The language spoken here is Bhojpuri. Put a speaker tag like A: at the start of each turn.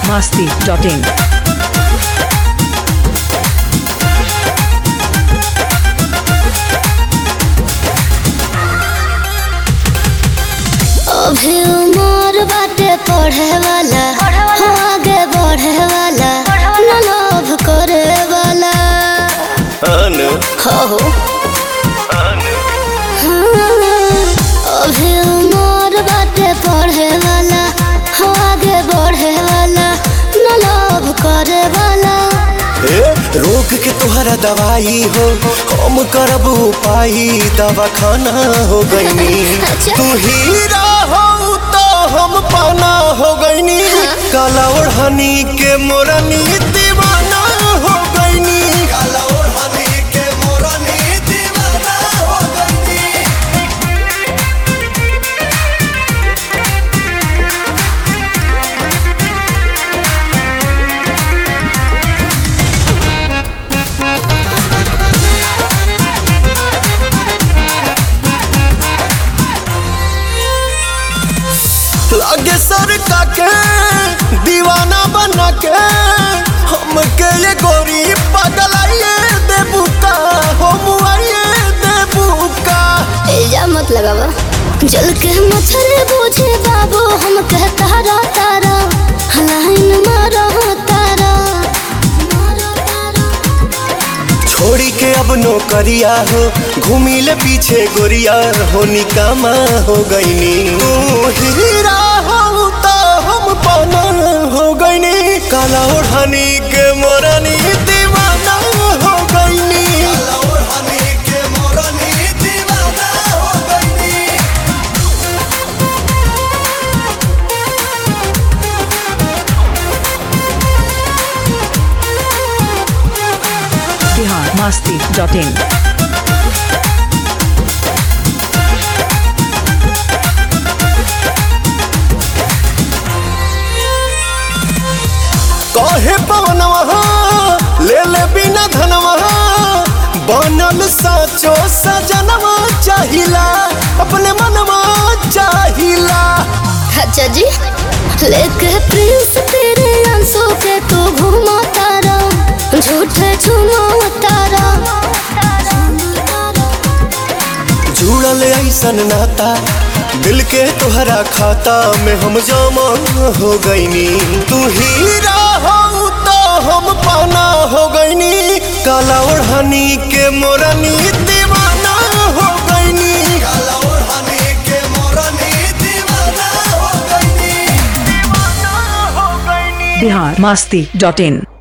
A: masti.in.
B: अभी उमर बाटे पढ़े वाला हो आगे बढ़े वाला न लोभ करे वाला
C: अनु
B: हो हो हाँ, अभी उमर बाटे पढ़े वाला हो आगे बढ़े वाला न लोभ करे वाला
C: ए, रोग के तुहरा दवाई हो हम करब उपाय दवा खाना हो गईनी
B: अच्छा।
C: तू हीरा हो तो हम पाना हो गईनी काला ओढ़नी के मोरनी दीवाना हो गईनी काला ओढ़नी के मोरनी दीवाना हो गईनी लागे सर का के दीवाना बना के हमके ये गोरी पगलाइए देबू का हम आइए देबू का
B: इल्जाम मत लगावा जल के मछली बूझे बाबू हम कह तारा तारा लाइन मारो तारा
C: छोड़ी के अब नौकरिया हो घूमी ले पीछे गोरिया हो निकामा हो गईनी तू हीरा हो तो हम पाना हो गईनी काला ओढ़नी के मोरनी दीवाना हो गईनी काला ओढ़नी के मोरनी दीवाना हो गईनी
A: Bihar masti.in.
C: कहे पवनवा ले ले बिना धनवा बनल साचो सजनवा चाहिला अपने मनवा चाहिला
B: अच्छा जी लेके प्रिंस तेरे आंसू के तू घूमा तारा झूठे झूमो तारा
C: जुड़ल ऐसन नाता दिल के तोहरा खाता में हम जमा हो गईनी तू हीरा हो तो हम पाना हो गईनी काला ओढ़नी के मोरनी दीवाना हो गईनी काला ओढ़नी के मोरनी दीवाना हो गईनी दीवाना हो गईनी
A: Bihar masti.in.